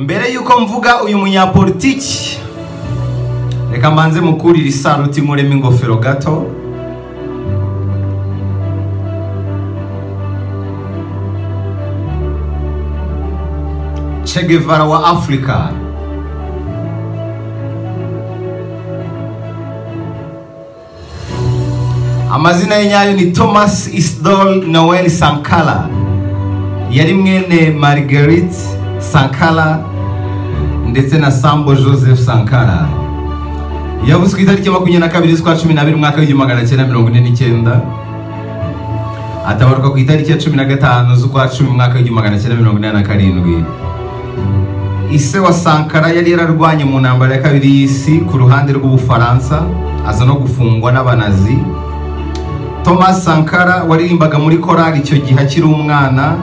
mbere y'uko mvuga uyu munyapolitiki reka mbanze mukurire isaruti nkuremo ingofero gato Che Guevara wa afurika amazina ye nyayo ni thomas isidol noel sankara yari mwene marguerite sankara ndetse na sambo joseph sankara yavuze ku itariki makumyabiri na kabiri z'ukwa cumi n'abiri umwaka w'igihumbi magana cyenda mirongo ine n'icyenda atabaruka ku itariki ya cumi na gatanu z'ukwa cumi umwaka w'igihumbi magana cyenda mirongo inani na karindwi ise wa sankara yari yararwanye mu ntambara ya kabiri y'isi ku ruhande rw'ubufaransa aza no gufungwa n'abanazi thomas sankara waririmbaga muri korari icyo gihe akiri umwana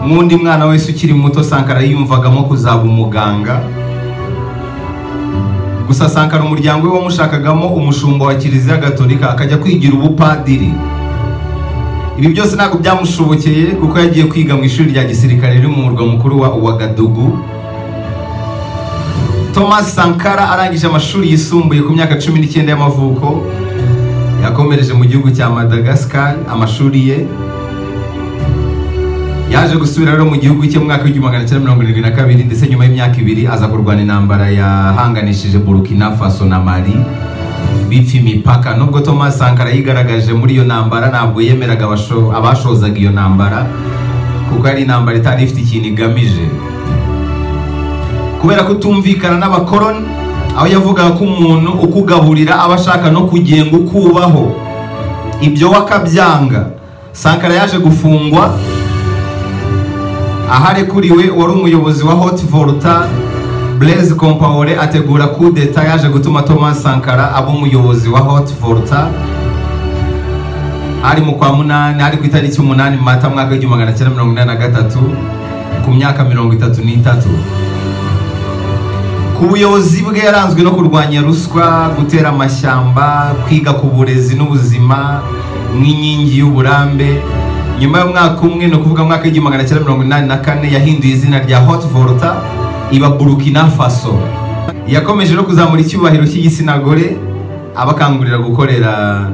nk'undi mwana wese ukiri muto sankara yiyumvagamo kuzaba umuganga gusa sankara umuryango we wamushakagamo umushumba wa kiliziya gatolika akajya kwigira ubupadiri ibi byose ntabwo byamushobokeye kuko yagiye kwiga mu ishuri rya gisirikare riri mu murwa mukuru wa uwagadugu thomas sankara arangije amashuri yisumbuye ku myaka cumi n'icyenda y'amavuko yakomereje mu gihugu cya madagascar amashuri ye yaje gusubira rero mu gihugu cye mu mwaka w'igihumbi magana cyenda mirongo irindwi na kabiri ndetse nyuma y'imyaka ibiri aza kurwana intambara yahanganishije burkina faso na mali bipfa imipaka nubwo thomas sankara yigaragaje muri iyo ntambara ntabwo yemeraga abasho- abashozaga iyo ntambara kuko ari intambara itari ifite ikintu igamije kubera kutumvikana n'abakoroni aho yavugaga ko umuntu ukugaburira aba ashaka no kugenga ukubaho ibyo we akabyanga sankara yaje gufungwa aharekuriwe wari umuyobozi wa hot volta blaise compaore ategura coup d'etat yaje gutuma thomas sankara aba umuyobozi wa hot volta ari mu kwa munani ari ku itariki umunani mata mwaka w'igihumbi magana cyenda mirongo inani na gatatu ku myaka mirongo itatu n'itatu ku buyobozi bwe yaranzwe no kurwanya ruswa gutera amashyamba kwiga ku burezi n'ubuzima nk'inkingi y'uburambe nyuma y'umwaka umwe ni ukuvuga mwaka w'igihumbi magana cyenda mirongo inani na kane yahinduye izina rya hot volta iba burkina faso yakomeje no kuzamura icyubahiro cy'igitsina gore abakangurira gukorera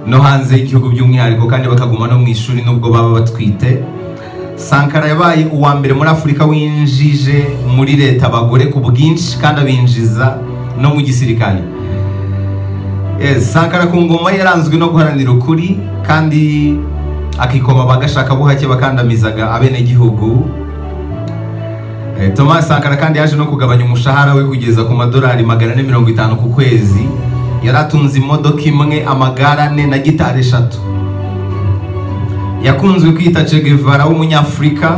no hanze y'igihugu by'umwihariko kandi bakaguma no mu ishuri nubwo baba batwite sankara yabaye uwa mbere muri afurika winjije muri leta abagore ku bwinshi kandi abinjiza no mu gisirikare Yes, sankara ku ngoma ye yaranzwe no guharanira ukuri kandi akikoma bagashaka buhake bakandamizaga abenegihugu Eh, thomas sankara kandi yaje no kugabanya umushahara we kugeza ku madolari magana ane mirongo itanu ku kwezi yari atunze imodoka imwe amagare ane na gitari eshatu yakunzwe kwita Che Guevara w'umunyafurika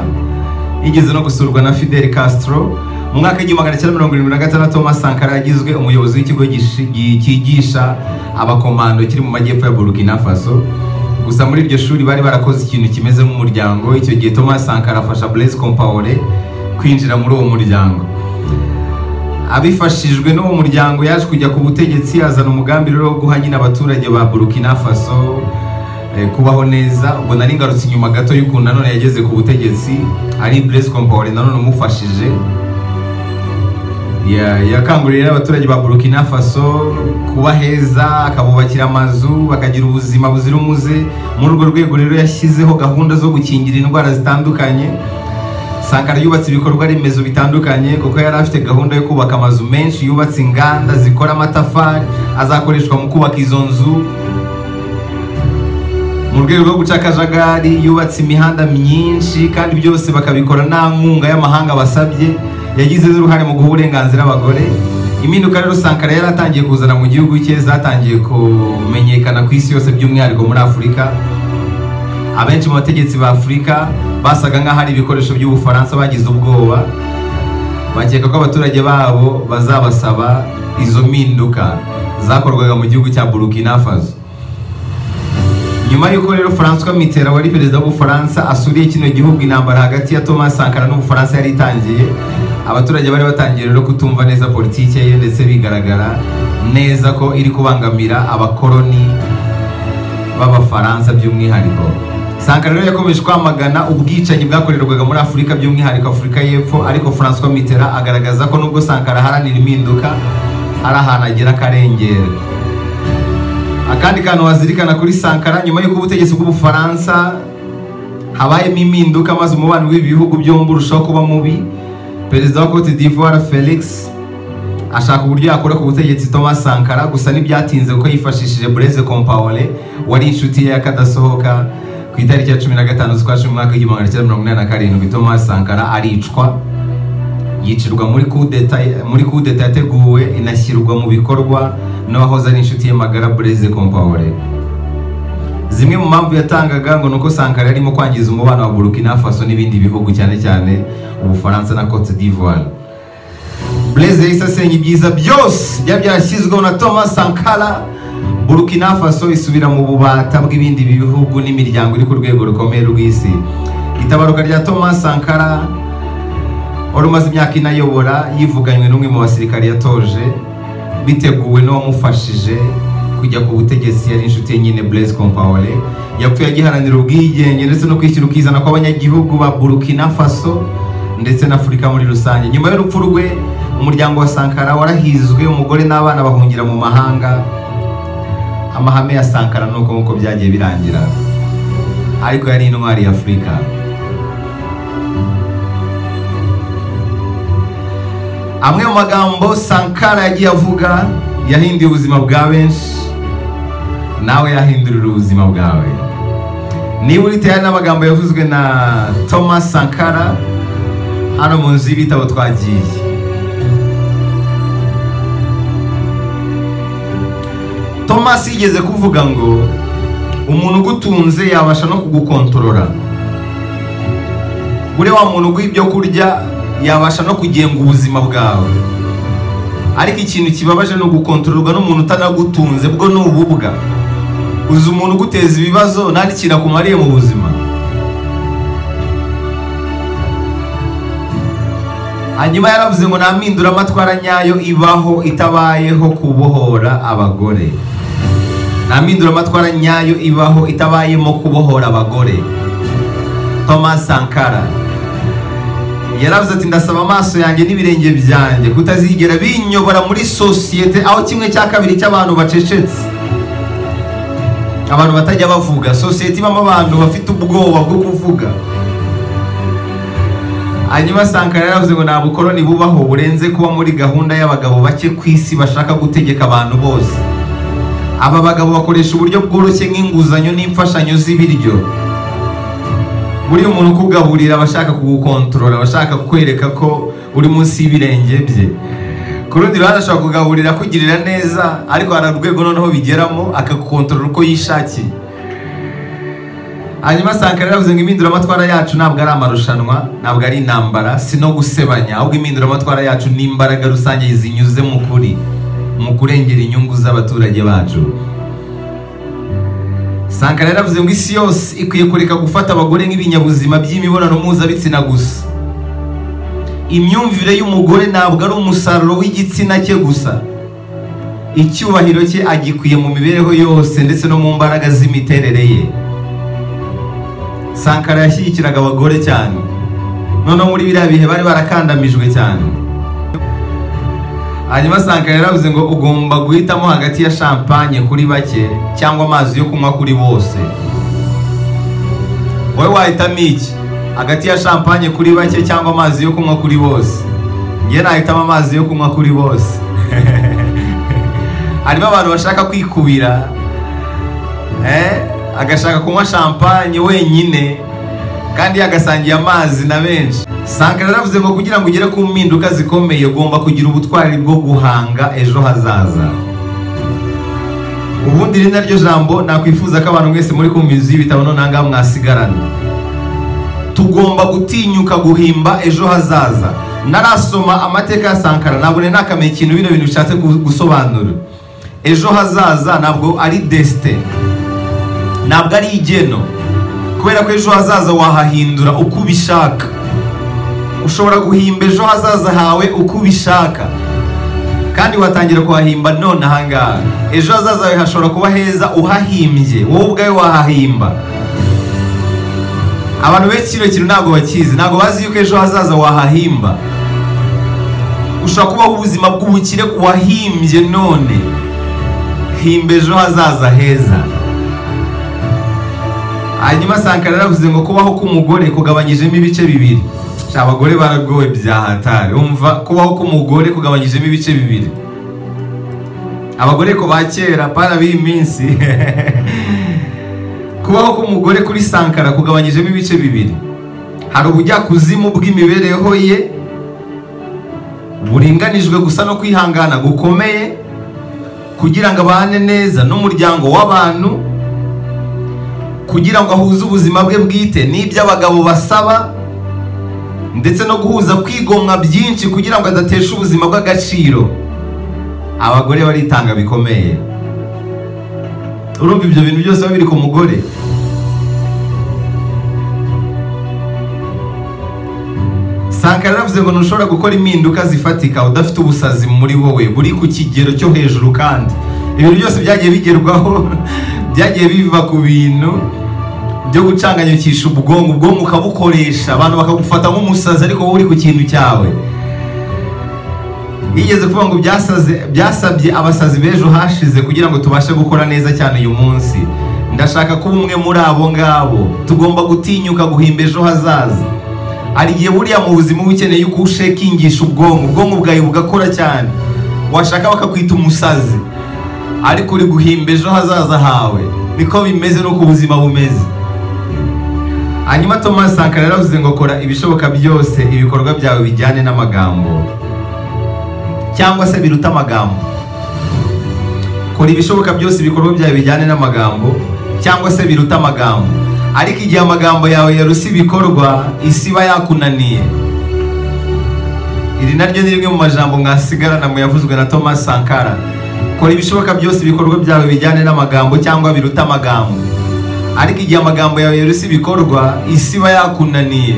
yigeze no gusurwa na Fidel Castro mu mwaka w'igihumbi magana cyenda mirongo irindwi na gatandatu Thomas Sankara yagizwe umuyobozi w'ikigo gishi- gi- cyigisha abakomando kiri mu majyepfo ya Burkina Faso gusa muri iryo shuri bari barakoze ikintu kimeze nk'umuryango icyo gihe Thomas Sankara afasha Blaise Compaoré kwinjira muri uwo muryango abifashijwe n'uwo muryango yaje kujya ku butegetsi azana umugambi rero wo guha nyine abaturage ba burkina faso eh, kubaho neza ubwo nari ngarutse inyuma gato y'ukuntu nanone yageze ku butegetsi ari blaise compaore nanone umufashije Ya- yakangurira abaturage ba burkina faso kuba heza akabubakira amazu bakagira ubuzima buzira umuze muri urwo rwego rero yashyizeho gahunda zo gukingira indwara zitandukanye sankara yubatse ibikorwa remezo bitandukanye kuko yari afite gahunda yo kubaka amazu menshi yubatse inganda zikora amatafari azakoreshwa mu kubaka izo nzu mu rwego rwo guca akajagari yubatse imihanda myinshi kandi byose bakabikora nta nkunga y'amahanga basabye yagize n'uruhare mu guha uburenganzira abagore impinduka rero sankara yari atangiye kuzana mu gihugu cye zatangiye kumenyekana ku isi yose by'umwihariko muri afurika abenshi mu bategetsi ba afurika basaga nk'aho ari ibikoresho by'ubufaransa bagize ubwoba bakeka ko abaturage babo bazabasaba izo mpinduka zakorwaga mu gihugu cya burkina faso nyuma y'uko rero francois mitterrand wari perezida w'ubufaransa asuriye kino gihugu intambara hagati ya thomas sankara n'ubufaransa yari itangiye abaturage bari batangiye rero kutumva neza politike ye ndetse bigaragara neza ko iri kubangamira abakoroni b'abafaransa by'umwihariko sankara rero yakomeje kwamagana ubwicanyi bwakorerwaga muri afurika by'umwihariko afurika y'epfo ariko francois mitterrand agaragaza ko nubwo sankara aharanira impinduka hari ahantu agira akarengera akandi kantu wazirikana kuri sankara nyuma y'uko ubutegetsi bw'ubufaransa habayemo impinduka maze umubano w'ibi bihugu byombi urushaho kuba mubi perezida wa cote d'ivoire felix ashaka uburyo yakora ku butegetsi thomas sankara gusa ntibyatinze kuko yifashishije bureze compaore wari inshuti ye y'akadasohoka ku itariki ya cumi na gatanu z'ukwa cumi umwaka w'igihumbi magana cyenda mirongo inani na karindwi thomas sankara aricwa yicirwa muri kudeta muri kudeta yateguwe inashyirwa mu bikorwa n'uwahoze ari inshuti ye magara bureze compaore zimwe mu mpamvu yatangaga ngo ni uko sankara yarimo kwangiza umubano wa burukina faso n'ibindi bihugu cyane cyane ubufaransa na cote d'ivoire bureze yahise asenya ibyiza byose byari byashyizweho na thomas sankara burukina faso isubira mu bubata bw'ibindi bihugu n'imiryango iri ku rwego rukomeye rw'isi itabaruka rya thomas sankara wari umaze imyaka inayobora yivuganywe n'umwe mu basirikare yatoje biteguwe n'uwamufashije kujya ku butegetsi yari inshuti ye nyine Blaise Compaoré yapfuye agiharanira ubwigenge ndetse no kwishyira ukizana kw'abanyagihugu ba Burkina Faso ndetse n'Afurika muri rusange nyuma y'urupfu rwe umuryango wa Sankara warahizwe umugore n'abana bahungira mu mahanga amahame ya Sankara nuko nk'uko byagiye birangira ariko yari intwari ya Afurika amwe mu magambo Sankara yagiye avuga yahinduye ubuzima bwa benshi nawe yahindurira ubuzima bwawe niba uri tayari n'amagambo yavuzwe na thomas sankara hano mu nzu y'ibitabo twagiye thomas yigeze kuvuga ngo umuntu ugutunze yabasha no kugukontorora buriya wa muntu uguha ibyo kurya yabasha no kugenga ubuzima bwawe ariko ikintu kibabaje ni ugukontororwa n'umuntu utanagutunze bwo ni ububwa uzi umuntu uguteza ibibazo nta n'ikintu akumariye mu buzima hanyuma yaravuze ngo nta mpinduramatwara nyayo ibaho itabayeho kubohora abagore nta mpinduramatwara nyayo ibaho itabayemo kubohora abagore thomas sankara yaravuze ati ndasaba amaso yanjye n'ibirenge byanjye kutazigera binyobora muri sosiyete aho kimwe cya kabiri cy'abantu bacecetse abantu batajya bavuga sosiyete ibamo abantu bafite ubwoba bwo kuvuga hanyuma sankara yaravuze ngo nta bukoroni bubaho burenze kuba muri gahunda y'abagabo bake ku isi bashaka gutegeka abantu bose aba bagabo bakoresha uburyo bworoshye nk'inguzanyo n'imfashanyo z'ibiryo buriya umuntu ukugaburira aba ashaka kugukontorora aba ashaka kukwereka ko uri munsi y'ibirenge bye ku rundi ruhande ashobora kugaburira akugirira neza ariko hari urwego noneho bigeramo akagukontorora uko yishakiye hanyuma sankara yaravuze ngo impinduramatwara yacu ntabwo ari amarushanwa ntabwo ari intambara si no gusebanya ahubwo impinduramatwara yacu ni imbaraga rusange zinyuze mu kuri mu kurengera inyungu z'abaturage bacu sankara yaravuze ngo isi yose ikwiye kureka gufata abagore nk'ibinyabuzima by'imibonano mpuzabitsina gusa imyumvire y'umugore ntabwo ari umusaruro w'igitsina cye gusa icyubahiro cye agikwiye mu mibereho yose ndetse no mu mbaraga z'imiterere ye sankara yashyigikiraga abagore cyane noneho muri biriya bihe bari barakandamijwe cyane hanyuma sankara yaravuze ngo ugomba guhitamo hagati ya champagne kuri bake cyangwa amazi yo kunywa kuri bose wowe wahitamo iki hagati ya champagne kuri bake cyangwa amazi yo kunywa kuri bose njye nahitamo amazi yo kunywa kuri bose harimo abantu bashaka kwikubira agashaka kunywa champagne wenyine kandi yagasangiye amazi na benshi sankara yaravuze ngo kugira ngo ugere ku mpinduka zikomeye ugomba kugira ubutwari bwo guhanga ejo hazaza ubundi rero naryo jambo nakwifuza ko abantu mwese muri kumva inzu y'ibitabo noneho mwasigarana tugomba gutinyuka guhimba ejo hazaza narasoma amateka ya sankara ntabwo nari nakamenya ikintu bino bintu bishatse gusobanura ejo hazaza ntabwo ari desite ntabwo ari igeno kubera ko ejo hazaza wahahindura uko ubishaka ushobora guhimba ejo hazaza hawe uko ubishaka kandi watangira kuhahimba none ahangaha ejo hazaza hawe hashobora kuba heza uhahimbye wowe ubwawe wahahimba abantu benshi kino kintu ntabwo bakizi ntabwo bazi yuko ejo hazaza wahahimba ushobora kubaho ubuzima bw'ubukire wahimbye none himba ejo hazaza heza hanyuma sankara yaravuze ngo kubaho k'umugore kugabanyijemo ibice bibiri Sha, abagore baragowe bya hatari umva kubaho k'umugore kugabanyijemo ibice bibiri abagore ko ba kera para b'iyi minsi kubaho k'umugore kuri sankara kugabanyijemo ibice bibiri hari ubujyakuzimu bw'imibereho ye buringanijwe gusa no kwihangana gukomeye kugira ngo abane neza n'umuryango w'abantu kugira ngo ahuze ubuzima bwe bwite n'ibyo abagabo basaba ndetse no guhuza kwigomwa byinshi kugira ngo adatesha ubuzima bw'agaciro abagore baritanga bikomeye urumva ibyo bintu byose biba biri ku mugore sankara yaravuze ngo ntushobora gukora impinduka zifatika udafite ubusazi muri wowe buri ku kigero cyo hejuru kandi ibintu byose byagiye bigerwaho byagiye biva ku bintu byo gucanganyukisha ubwonko ubwonko ukabukoresha abantu bakagufata nk'umusazi ariko wowe uri ku kintu cyawe yigeze kuvuga ngo byasaze byasabye abasazi b'ejo hashize kugira ngo tubashe gukora neza cyane uyu munsi ndashaka kuba umwe muri abo ngabo tugomba gutinyuka guhimba ejo hazaza hari igihe buriya mu buzima uba ukeneye uko ushekingisha ubwonko ubwonko bwawe bugakora cyane washaka bakakwita umusazi ariko uri guhimba ejo hazaza hawe niko bimeze n'uko ubuzima bumeze hanyuma thomas sankara yaravuze ngo kora ibishoboka byose ibikorwa byawe bijyane n'amagambo cyangwa se biruta amagambo kora ibishoboka byose ibikorwa byawe bijyane n'amagambo cyangwa se biruta amagambo ariko igihe amagambo yawe yarusa ibikorwa isi iba yakunaniye iri naryo ni rimwe mu majambo mwasigarana mu yavuzwe na thomas sankara kora ibishoboka byose ibikorwa byawe bijyane n'amagambo cyangwa biruta amagambo ariko igihe amagambo yawe yarusa ibikorwa isi iba yakunaniye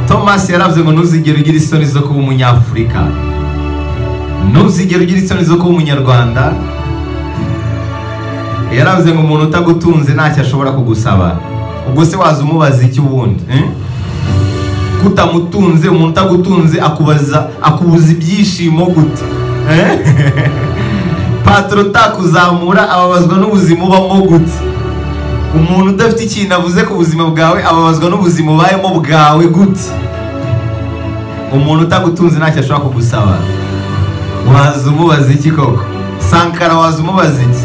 thomas yaravuze ngo ntuzigere ugira isoni zo kuba umunyafurika ntuzigere ugira isoni zo kuba umunyarwanda yaravuze ngo umuntu utagutunze ntacyo ashobora kugusaba ubwo se waza umubaza iki ubundi eh? kutamutunze umuntu utagutunze akubaza akubuza ibyishimo gute Eh? patro utakuzamura ababazwa n'ubuzima ubamo gute umuntu udafite ikintu avuze ku buzima bwawe ababazwa n'ubuzima ubayemo bwawe gute umuntu utagutunze ntacyo ashobora kugusaba waza umubaza iki koko sankara waza umubaza iki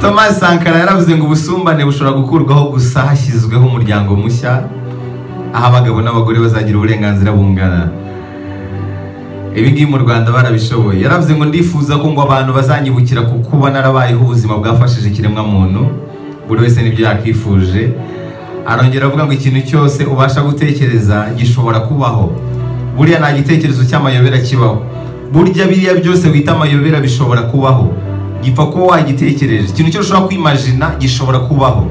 thomas sankara yaravuze ngo ubusumbane bushobora gukurwaho gusa hashyizweho umuryango mushya aho abagabo n'abagore bazagira uburenganzira bungana ibi ngibi mu rwanda barabishoboye yaravuze ngo ndifuza ko ngo abantu bazanyibukira ku kuba narabayeho ubuzima bwafashije ikiremwamuntu buri wese n'ibyo yakifuje arongera avuga ngo ikintu cyose ubasha gutekereza gishobora kubaho buriya nta gitekerezo cy'amayobera kibaho burya biriya byose wita amayobera bishobora kubaho gipfa kuba wagitekereje ikintu cyose ushobora kwimajina gishobora kubaho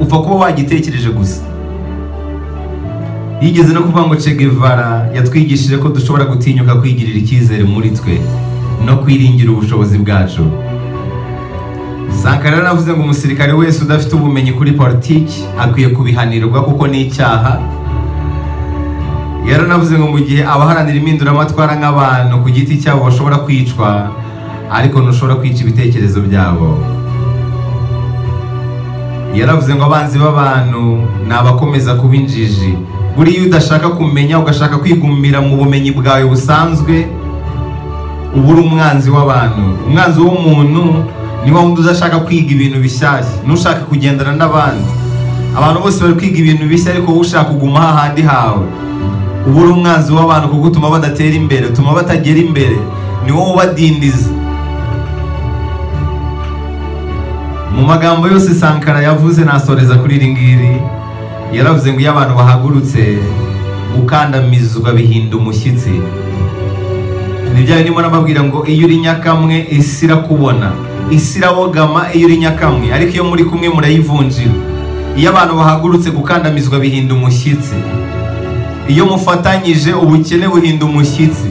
upfa kuba wagitekereje gusa yigeze no kuvuga ngo Guevara yatwigishije ko dushobora gutinyuka kwigirira icyizere muri twe no kwiringira ubushobozi bwacu sankara yaravuze ngo umusirikare wese udafite ubumenyi kuri politiki akwiye kubihanirwa kuko ni icyaha yaranavuze ngo mu gihe abaharanira impinduramatwara nk'abantu ku giti cyabo bashobora kwicwa ariko ntushobora kwica ibitekerezo byabo yaravuze ngo abanzi b'abantu ni abakomeza kuba injiji buriya iyo udashaka kumenya ugashaka kwigumira mu bumenyi bwawe busanzwe uba uri umwanzi w'abantu umwanzi w'umuntu ni wa wundi udashaka kwiga ibintu bishyashya ntushake kugendana n'abandi abantu bose bari kwiga ibintu bishya ariko wowe ushaka kuguma hahandi hawe uba uri umwanzi w'abantu kuko utuma badatera imbere utuma batagera imbere ni wowe ubadindiza mu magambo yose sankara yavuze nasoreza kuri iri ngiri yaravuze ngo iyo abantu bahagurutse gukandamizwa bihinda umushyitsi nibyo birimo n'ababwira ngo iyo uri nyakamwe isi irakubona isi irabogama iyo uri nyakamwe ariko iyo muri kumwe murayivunjira iyo abantu bahagurutse gukandamizwa bihinda umushyitsi iyo mufatanyije ubukene buhinda umushyitsi